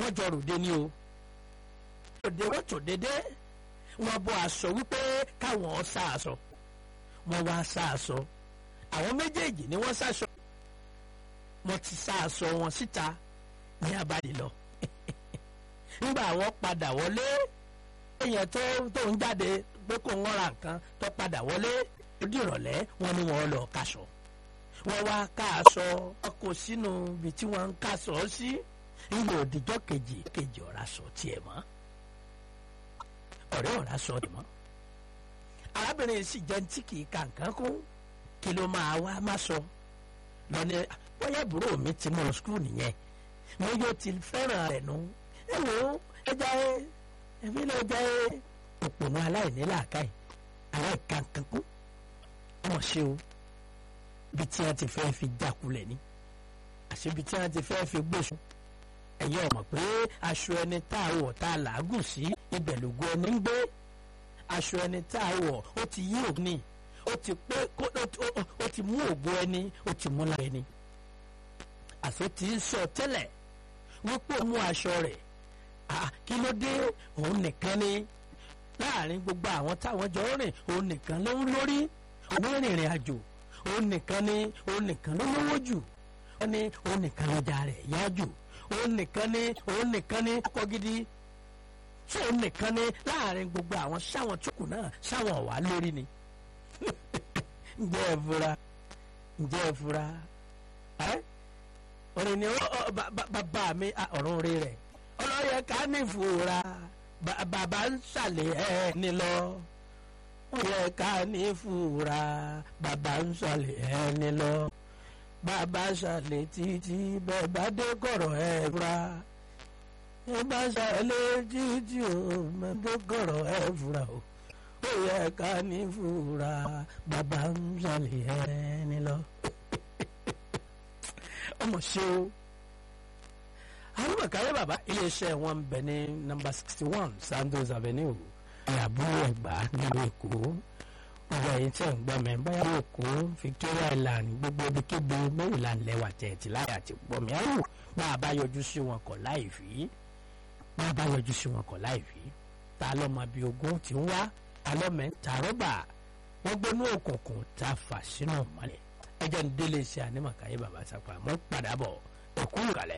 wọ́n jọ ròde ni o ròde wọ́n tò dédé wọ́n bọ́ aṣọ wípé káwọn sá aṣọ wọ́n wá sá aṣọ àwọn méjèèjì ni wọ́n sáṣọ wọ́n ti sá aṣọ wọn síta ní abàdì lọ nígbà wọ́n padà wọlé èèyàn tó tó ń jáde pé kò ń ra nǹkan tó padà wọlé ó di ìrọ̀lẹ́ wọ́n ní wọ́n lọ kaṣọ wọ́n wá ká aṣọ ọkọ̀ sínú ibi tí wọ́n ń kaṣọ sí nígbà òdìjọ́ kejì kejì ọ̀rá sọ tiẹ̀ mọ́ ọ̀rẹ́ ọ̀rá sọ tiẹ̀ mọ́ arábìnrin sì jẹ́ tí kì í ka nǹkan kún kí ló máa wá má sọ lọ́ni bóyá àbúrò mi ti mọ̀ skul nìyẹn mo yóò ti fẹ́ràn rẹ̀ nù ẹ wò ó ẹ jẹ́ ẹ̀mí ló jẹ́ òpònú aláìní làákàyè aláìka nǹkan kún ọmọ ṣe o bí tí wọ́n ti fẹ́ fi jákulẹ̀ ni àṣebi tí wọ́n ti fẹ́ fi gbèsò ẹ̀yin ọ̀mọ̀ pé aṣọ ẹni tá a wọ̀ tá a làágùn sí ibẹ̀ lògùn ẹni ń gbé aṣọ ẹni tá a wọ̀ ó ti yí òní ó ti pé ó ti mú ògùn ẹni ó ti mú lára ẹni àṣọ tí ń sọ tẹ́lẹ̀ wípé ó mú aṣọ rẹ̀ kí ló dé òun nìkan ni láàrin gbogbo àwọn táwọn jọ rìn òun nìkan ló ń lórí òun rìnrìn àjò òun nìkan ni òun nìkan ló lówó jù ó ní òun nìkan lọ́jà rẹ̀ yá jù òun nìkan ni òun nìkan ni ọkọ gidi ṣé òun nìkan ni láàrin gbogbo àwọn sáwọn tókù náà sáwọn wà lórí ni ǹjẹ́ ẹ fura ǹjẹ́ ẹ fura ẹ́ òrìn ni bàbá mi ọ̀run rí rẹ̀ ọlọ́yẹ ká ní ìfura bàbá ń ṣàlẹ̀ ẹ̀ ní lọ ó yẹ ká ní ìfura bàbá ń ṣàlẹ̀ ẹ̀ ní lọ bàbá ṣàlẹ̀ títí bẹ́ẹ̀ bá dé kọ̀rọ̀ ẹ̀ fura ẹ bá ṣàlẹ̀ títí o bẹ́ẹ̀ dé kọ̀rọ̀ ẹ̀ fura o ó yẹ ká ní ìfura bàbá ń ṣàlẹ̀ ẹ̀ ní lọ. ọmọ ṣe o àwọn bàkàrẹ bàbá iléeṣẹ́ wọn ń bẹ ní nọ́mbà sixty one Sandos Avenue àbúrò ẹgbà nílùú Èkó ọgbà yìí tẹ̀ ń gbọ́ mẹ́ báyà Èkó Victoria Island gbogbo ibikíbi Maryland lẹ́wà tẹ̀tì láyà ti pọ̀ mí àrùn máa bá yọjú sí wọn kọ̀ láì fi máa bá yọjú sí wọn kọ̀ láì fi ta lọ́mọ bíi ogún ti ń wá ta lọ́mọ tààrọ́bà wọ́n gbónú òkùnkùn tá a fà sínú mọ́lẹ̀ ẹjẹ́ ń délé iṣẹ́ ànímọ̀káyé bàbá sápá mọ́ padà bọ̀ ẹ̀kú kalẹ̀.